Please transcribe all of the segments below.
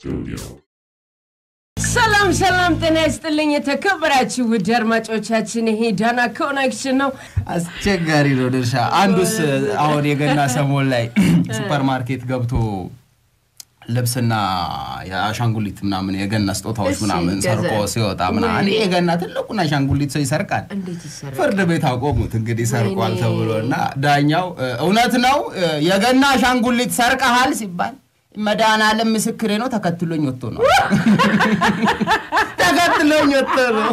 Studio. ሰላም ሰላም፣ ጤና ይስጥልኝ የተከበራችሁ ውድ አድማጮቻችን፣ ይሄ ዳና ኮኔክሽን ነው። አስቸጋሪ ነው ድርሻ። አንዱስ አሁን የገና ሰሞን ላይ ሱፐር ማርኬት ገብቶ ልብስና የአሻንጉሊት ምናምን የገና ስጦታዎች እሺ፣ ምናምን ገዛ- ሰርቆ ሲወጣ ምናምን ወይኔ። የገና ትልቁን አሻንጉሊት ሰው ይሰርቃል። እንዴት ይሰራል? ፍርድ ቤት አቆሙት እንግዲህ ሰርቋል ወይኔ። ተብሎ እና ዳኛው እ፣ እውነት ነው እ፣ የገና አሻንጉሊት ሰርቀሃል ሲባል መድኃኒዓለም ምስክሬ ነው ተከትሎኝ ወጥቶ ነው ተከትሎኝ ወጥቶ ነው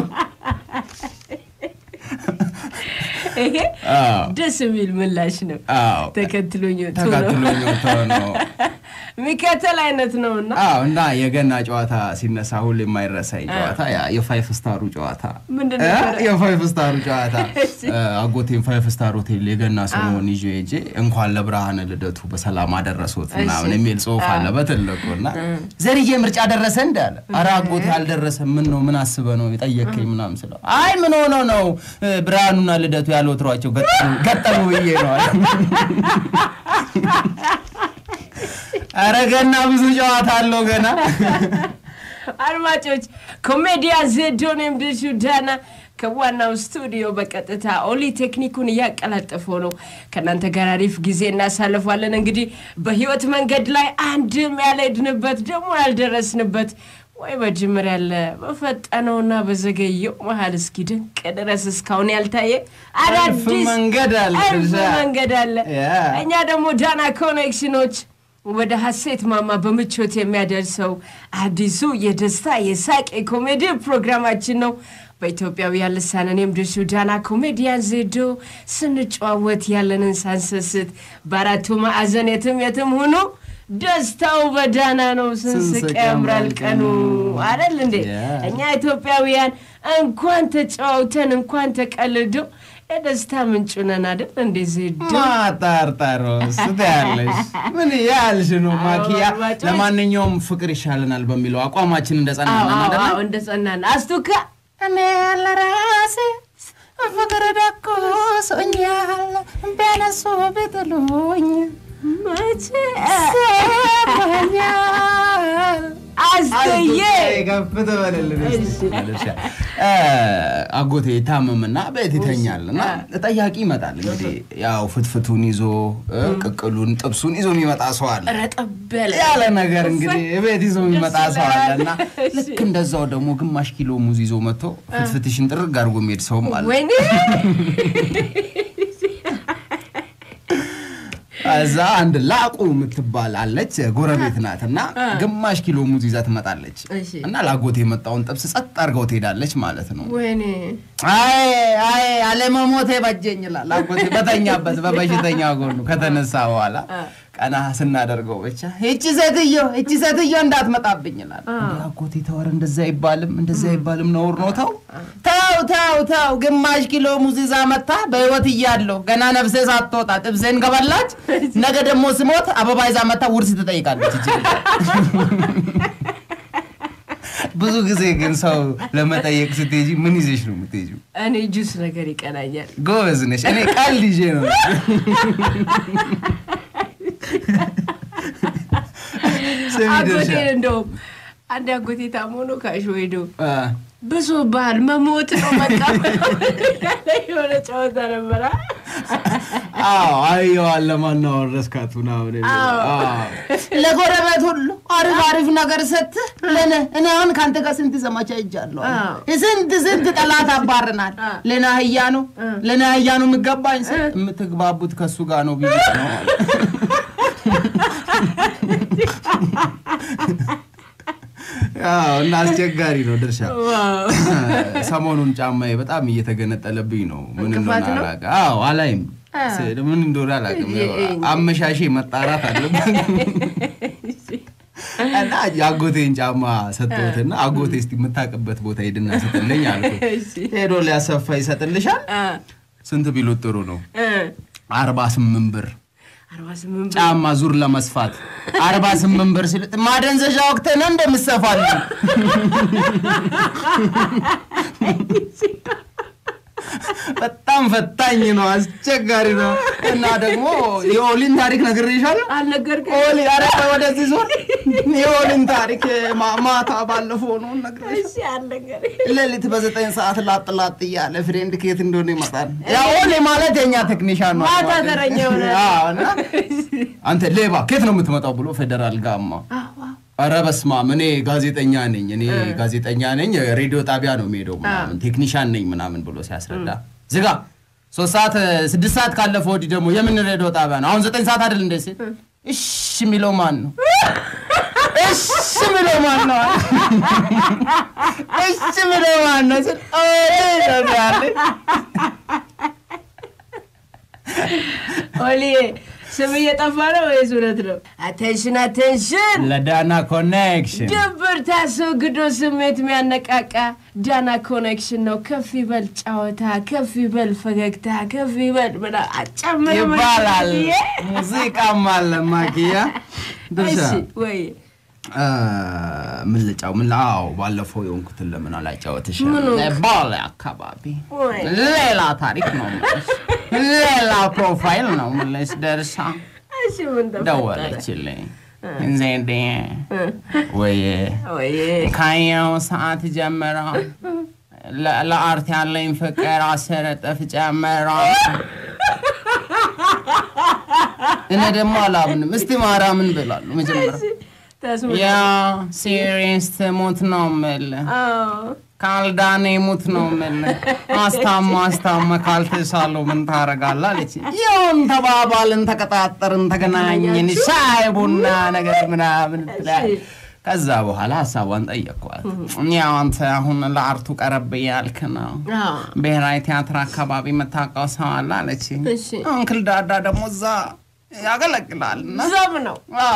ይሄ አዎ። ደስ የሚል ምላሽ ነው። አዎ። ተከትሎኝ ወጥቶ ነው ተከትሎኝ ወጥቶ ነው የሚከተል አይነት ነው እና አዎ እና የገና ጨዋታ ሲነሳ ሁሌ የማይረሳኝ ጨዋታ ያ የፋይፍ ስታሩ ጨዋታ ምንድን እ? ነበረ? የፋይፍ ስታሩ ጨዋታ እ፣ አጎቴን ፋይፍ ስታር ሆቴል የገና ሰሞን ይዤ ሄጄ እንኳን ለብርሃነ ልደቱ በሰላም አደረሶት ምናምን የሚል ጽሑፍ አለ በትልቁ እና ዘርዬ ምርጫ ደረሰ እንዳለ ኧረ አጎቴ አልደረሰም ምን ነው ምን አስበ ነው የጠየከኝ ምናምን ስለው አይ ምን ሆኖ ነው እ፣ ብርሃኑና ልደቱ ያልወትሯቸው ገጠሙ ገጠሙ ብዬ ነው አለ። ኧረ ገና ብዙ ጨዋታ አለው ገና አድማጮች ኮሜዲያን ዜዶን የምድሹ ዳና ከዋናው ስቱዲዮ በቀጥታ ኦሊ ቴክኒኩን እያቀላጠፈው ነው። ከእናንተ ጋር አሪፍ ጊዜ እናሳልፋለን። እንግዲህ በህይወት መንገድ ላይ አንድም ያልሄድንበት ደግሞ ያልደረስንበት ወይ በጅምር ያለ በፈጠነውና በዘገየው መሀል እስኪ ድንቅ ድረስ እስካሁን ያልታየ አሪፍ አዳዲስ መንገድ አለ አሪፍ ድርሻ። መንገድ አለ። ያ። እኛ ደግሞ ዳና ኮኔክሽኖች ወደ ሀሴት ማማ በምቾት የሚያደርሰው አዲሱ የደስታ የሳቅ የኮሜዲ ፕሮግራማችን ነው። በኢትዮጵያውያን ልሳን እኔም ድርሹ ዳና ኮሜዲያን ዜዶ ስንጨዋወት ያለንን ሳንሰስት በአራቱ ማዕዘን የትም የትም ሁኑ ደስታው በዳና ነው። ስንስቅ ስንስቅ ያምራል ያምራል ቀኑ ቀኑ። አይደል እንዴ? Yeah. እኛ ኢትዮጵያውያን እንኳን ተጫውተን እንኳን ተቀልዶ የደስታ ምንጭ ነን አይደል እንዴ ዜዶ? ማጣርጣሮ ስትያለሽ ምን ያልሽ ነው ማኪያ። አድማጮች። ለማንኛውም ፍቅር ይሻለናል በሚለው አቋማችን እንደጸናነን አዎ፣ አይደለ? አዎ፣ እንደ ጸናን አስቱካ እኔ ለራሴ ፍቅር ደቆሶኛል ቢያነሱ ቢጥሉኝ መቼ ሰማኛል አስተዬ ከፍ ትበልልን እስቲ። እሺ። እ፣ አጎቴ ይታመምና ቤት ይተኛል እና ጠያቂ ይመጣል። እንግዲህ ያው ፍትፍቱን ይዞ እ፣ ቅቅሉን ጥብሱን ይዞ የሚመጣ ሰው አለ ረጠብ ያለ ያለ ነገር እንግዲህ ቤት ይዞ የሚመጣ ሰው አለ እና እሺ። ልክ እንደዛው ደግሞ ግማሽ ኪሎ ሙዝ ይዞ መጥቶ ፍትፍትሽን ጥርግ አድርጎ የሚሄድ ሰውም አለ። ወይኔ እዛ አንድ ላቁ የምትባል አለች ጎረቤት ናት እና ግማሽ ኪሎ ሙዝ ይዛ ትመጣለች እሺ። እና ላጎቴ የመጣውን ጥብስ ጸጥ አድርገው ትሄዳለች ማለት ነው። ወይኔ አይ አይ አለመሞቴ በጀኝ ይላል አጎቴ በተኛበት በበሽተኛ ጎኑ ከተነሳ በኋላ ቀና ስናደርገው ብቻ እቺ ሴትዮ እቺ ሴትዮ እንዳትመጣብኝ ይላል። እንደ አጎቴ ተወር እንደዛ አይባልም እንደዛ አይባልም ነውር ነው። ተው ተው ተው ተው ግማሽ ኪሎ ሙዝ ይዛ መታ በህይወት እያለሁ ገና ነፍሴ ሳትወጣ ጥብሴን ገበላች። ነገ ደግሞ ስሞት አበባ ይዛ መታ ውርስ ትጠይቃለች። እቺ ልጅ ብዙ ጊዜ ግን ሰው ለመጠየቅ ስትሄጂ ምን ይዘሽ ነው የምትሄጂው? እኔ ጁስ ነገር ይቀናኛል። ጎበዝ ነሽ። እኔ ቀልድ ይዤ ነው። ስሚ አጎቴ ድርሻ እንደውም አንድ አጎቴ ታሞ ነው ካሾ ሄዶ አ፣ ብሶ ባህል መሞት ነው በቃ የሆነ ጨዋታ ነበረ። አዎ አየዋል ለማናወር ረስካት ምናምን የሚለው። አዎ። አዎ። ለጎረቤት ሁሉ አሪፍ አሪፍ ነገር ሰጥህ ለነ እኔ አሁን ከአንተ ጋር ስንት ዘመቻ ይጃለሁ አዎ። ስንት ስንት ጠላት አባርናል ለና አህያ ነው ለና አህያ ነው የሚገባኝ ስል የምትግባቡት ከእሱ ጋር ነው ብዬ ነው አለ። አዎ እና አስቸጋሪ ነው ድርሻ ዋው ሰሞኑን ጫማዬ በጣም እየተገነጠለብኝ ነው። ምን እንቅፋት እንደሆነ ነው? አላውቅም። አዎ አላይም፣ ስ- ምን እንደሆነ አላውቅም። እ- እ- አመሻሼ መጣራት አለበት እና የአጎቴን ጫማ ሰጠሁትና አጎቴ እስቲ የምታውቅበት ቦታ ሄድና ስጥልኝ አልኩት። እሺ። ሄዶ ሊያሰፋ ይሰጥልሻል። አ ስንት ቢሉት ጥሩ ነው? እ አርባ ስምንት ብር አርባ ስምንት ብር ጫማ ዙር ለመስፋት አርባ ስምንት ብር ሲል ማደንዘዣ ወቅት ነው እንደምሰፋልኝ በጣም ፈታኝ ነው፣ አስቸጋሪ ነው። እና ደግሞ የኦሊን ታሪክ ነግሬሻለሁ። አልነገርክም? ኦሊ ኧረ ወደዚህ ዞር። የኦሊን ታሪክ ማ- ማታ ባለፈው ነው ነግሬሻለሁ። እሺ አልነገርክም? ሌሊት በዘጠኝ ሰዓት ላጥ ላጥ እያለ ፍሬንድ ከየት እንደሆነ ይመጣል። ያ ኦሊ ማለት የኛ ቴክኒሻን ነው። ማታ ተረኛ ይሆናል። አዎ፣ እና አንተ ሌባ ከየት ነው የምትመጣው ብሎ ፌደራል ጋማ ኧረ በስመ አብ እኔ ጋዜጠኛ ነኝ እኔ ጋዜጠኛ ነኝ ሬዲዮ ጣቢያ ነው የሚሄደው ምናምን ቴክኒሻን ነኝ ምናምን ብሎ ሲያስረዳ ዝጋ ሶስት ሰዓት ስድስት ሰዓት ካለፈ ወዲህ ደግሞ የምን ሬዲዮ ጣቢያ ነው አሁን ዘጠኝ ሰዓት አይደል እንደ ሲል እሺ የሚለው ማን ነው እሺ የሚለው ማን ነው እሺ የሚለው ማን ነው ስል ኦይ ነው ያለኝ። ኦሊ ስም እየጠፋ ነው ወይስ እውነት ነው? አቴንሽን አቴንሽን! ለዳና ኮኔክሽን ድብርት አስወግዶ ስሜት የሚያነቃቃ ዳና ኮኔክሽን ነው። ከፍ ይበል ጨዋታ፣ ከፍ ይበል ፈገግታ፣ ከፍ ይበል ብላ አጨምር ይባላል። ሙዚቃም አለ ማኪያ ድርሻ እሺ ወይ አ፣ ምን ልጫው ምን አዎ ባለፈው የሆንኩትን ለምን አላጫወትሽ ምኑ? ባሌ አካባቢ ወይ ሌላ ታሪክ ነው የምልሽ ሌላ ፕሮፋይል ነው የምልሽ ደርሳ እሺ ምን ተፈጠረ? ደወለችልኝ ዜዴ ወይ ወይ ካየው ሰዓት ጀምሮ ለ- ለአርት ያለኝ ፍቅር አስር እጥፍ ጨምሮ እኔ ደግሞ አላምንም እስቲ ማርያምን ብላለሁ መጀመሪያ ተስሙ ያ ሲሪየስ ትሙት ነው የምልህ አዎ ካልዳኔ ሙት ነው የምልህ አስታማ አስታማ ካልተሻለው ምን ታረጋለህ አለች ይሁን ተባባልን ተቀጣጠርን ተገናኘን ሻይ ቡና ነገር ምናምን ትላለች ከዛ በኋላ ሀሳቧን ጠየቅኳት ያው አንተ አሁን ለአርቱ ቀረብ እያልክ ነው አዎ ብሔራዊ ቲያትር አካባቢ የምታውቀው ሰው አለ አለች እሺ አንክል ዳዳ ደግሞ እዛ ያገለግላል እና ዘም ነው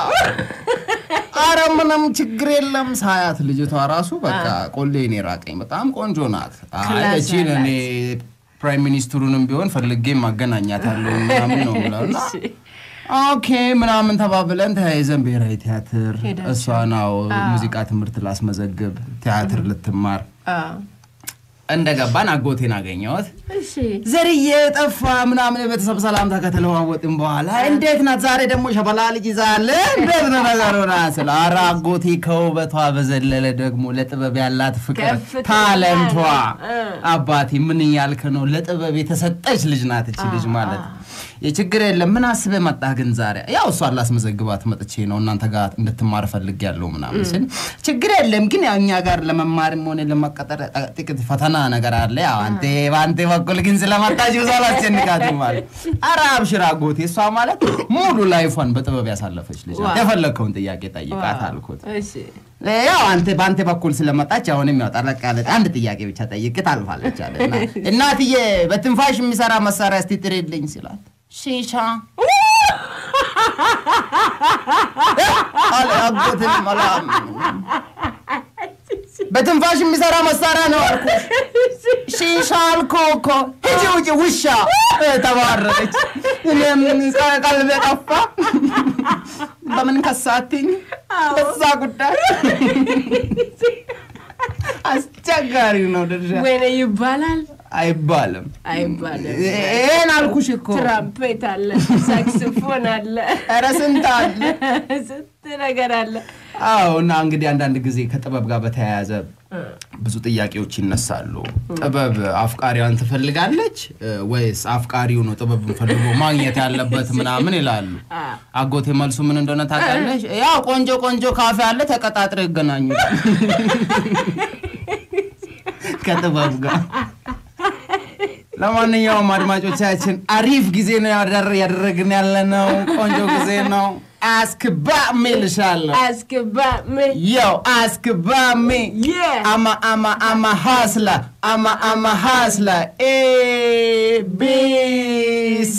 አረ ምንም ችግር የለም ሳያት ልጅቷ ራሱ በቃ ቆሌን የራቀኝ በጣም ቆንጆ ናት አይ ክላስ እቺን እኔ ፕራይም ሚኒስትሩንም ቢሆን ፈልጌ ማገናኛታለሁ ምናምን ነው ብለው እና ኦኬ ምናምን ተባብለን ተያይዘን ብሔራዊ ቲያትር ሄዳችሁ። እሷ ናው ሙዚቃ ትምህርት ላስመዘግብ ቲያትር ልትማር አዎ እንደገባን አጎቴን አገኘሁት እሺ ዘርዬ ጠፋ ምናምን የቤተሰብ ሰላምታ ከተለዋወጥን በኋላ እንዴት ናት ዛሬ ደግሞ ሸበላ ልጅ ይዛለ እንዴት ነው ነገሩ ና ስለ ኧረ አጎቴ ከውበቷ በዘለለ ደግሞ ለጥበብ ያላት ፍቅር ከፍተኛ ታለንቷ እ። አባቴ ምን እያልክ ነው ለጥበብ የተሰጠች ልጅ ናት እቺ ልጅ ማለት የችግር የለም ምን አስበህ መጣህ ግን ዛሬ ያው እሷን ላስመዘግባት መጥቼ ነው እናንተ ጋር እንድትማር ፈልጌያለሁ ምናምን ስል ችግር የለም ግን ያው እኛ ጋር ለመማርም ሆነ ለመቀጠር ጥ- ጥቂት ፈተና ነገር አለ ያው አንተ በአንተ በኩል ግን ስለመጣች ብዙ አላስጨንቃትም ማለት ኧረ አብሽር አጎቴ እሷ ማለት ሙሉ ላይፏን በጥበብ ያሳለፈች ልጅ ናት ዋው። የፈለግከውን ጥያቄ ጠይቃት አልኩት እሺ ያው አንተ በአንተ በኩል ስለመጣች አሁንም ያው ጠለቅ ያለ አንድ ጥያቄ ብቻ ጠይቅ ታልፋለች አለ እና እናትዬ በትንፋሽ የሚሰራ መሳሪያ እስቲ ጥሪልኝ ሲላት ሺሻ አለ አጎትን መላም በትንፋሽ የሚሰራ መሳሪያ ነው አልኩ ሺሻ አልኩ እኮ ሂጂ ውጪ ውሻ እ፣ ተባረረች እኔም ቀልቤ ጠፋ በምን ከሳትኝ በዛ ጉዳይ አስቸጋሪ ነው ድርሻ ወይኔ ይባላል አይባልም አይባልም ይሄን አልኩሽ እኮ ትራምፔት አለ ሳክስፎን አለ ኧረ ስንት አለ ስንት ነገር አለ አዎ እና እንግዲህ አንዳንድ ጊዜ ከጥበብ ጋር በተያያዘ ብዙ ጥያቄዎች ይነሳሉ ጥበብ አፍቃሪዋን ትፈልጋለች እ፣ ወይስ አፍቃሪው ነው ጥበብ ፈልጎ ማግኘት ያለበት ምናምን ይላሉ አጎቴ መልሱ ምን እንደሆነ ታውቃለች ያው ቆንጆ ቆንጆ ካፌ አለ ተቀጣጥረ ይገናኙ ከጥበብ ጋር ለማንኛውም አድማጮቻችን አሪፍ ጊዜ ነው ያደር- ያደረግን ያለ ነው ቆንጆ ጊዜ ነው አስክባ ሚልሻለሁ አስገባ ምን Yo, ask about me. Yeah. I'm a, I'm a, I'm a hustler. I'm a, I'm a hustler. A, B, C.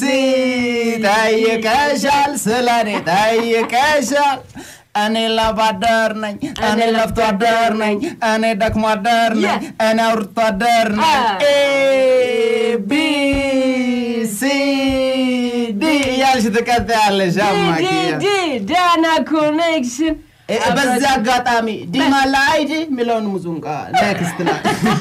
ጠይቀሻል ስለኔ ጠይቀሻል እኔ ላብ አደር ነኝ እኔ ለፍቶ አደር ነኝ እኔ ደክሞ አደር ነኝ Yeah. እኔ አውርቶ አደር ነኝ Ah. ኤ ቢ ሲ ዲ እያልሽ ትቀጥያለሽ አማኪያ ዲ ዳና ኮኔክሽን እ- በዚህ አጋጣሚ ዲማ ላይድ የሚለውን ሙዙንቃ ኔክስት ላይ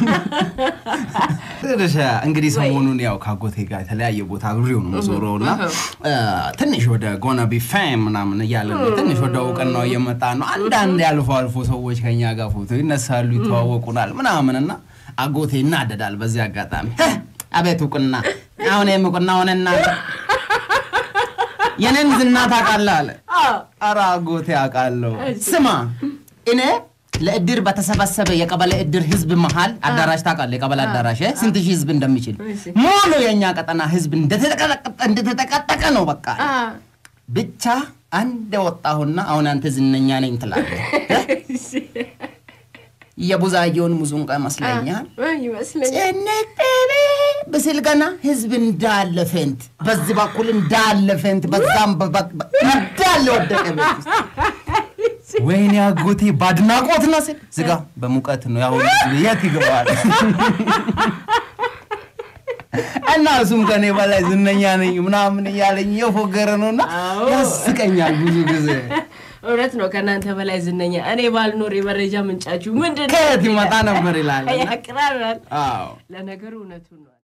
ትንሽ እንግዲህ ሰሞኑን ያው ከአጎቴ ጋር የተለያየ ቦታ አብሬው ነው የምዞረው እና እ፣ ትንሽ ወደ ጎነ ቢ ፌም ምናምን እያለ ነው ትንሽ ወደ እውቅናው እየመጣ ነው። አንዳንድ ያልፎ አልፎ ሰዎች ከኛ ጋር ፎቶ ይነሳሉ፣ ይተዋወቁናል ምናምን እና አጎቴ ይናደዳል። በዚህ አጋጣሚ "ህ፣ አቤት እውቅና አሁን ይህም እውቅና ሆነና የኔን ዝና ታውቃለህ አለ። ኧረ አጎቴ አውቃለሁ። ስማ እኔ ለእድር በተሰበሰበ የቀበሌ እድር ህዝብ መሀል አዳራሽ ታውቃለህ? የቀበሌ አዳራሽ እ? ስንት ሺህ ህዝብ እንደሚችል ሙሉ የእኛ ቀጠና ህዝብ እንደተጠቀጠቀ እንደተጠቀጠቀ ነው። በቃ ብቻ አንድ ወጣሁና አሁን አንተ ዝነኛ ነኝ ትላለህ። የቡዛየውን ሙዙንቃ ይመስለኛል ይመስለኛል። ጭንቅ ቤቤ ብስል ገና ህዝብ እንዳለ ፌንት፣ በዚህ በኩል እንዳለ ፌንት፣ በዛም በ- በ- እንዳለ ወደቀ ቤት ውስጥ። ወይኔ አጎቴ በአድናቆት ነው ስል ዝጋ፣ በሙቀት ነው ያሁን ህዝብ የት ይገባል? እና እሱም ከኔ በላይ ዝነኛ ነኝ ምናምን እያለኝ የፎገረ ነውና አዎ። ያስቀኛል ብዙ ጊዜ። እውነት ነው። ከእናንተ በላይ ዝነኛ እኔ ባልኖር የመረጃ ምንጫችሁ ምንድን ነው? ከየት ይመጣ ነበር ይላል። ያቅራራል። አዎ ለነገሩ እውነቱን ነው።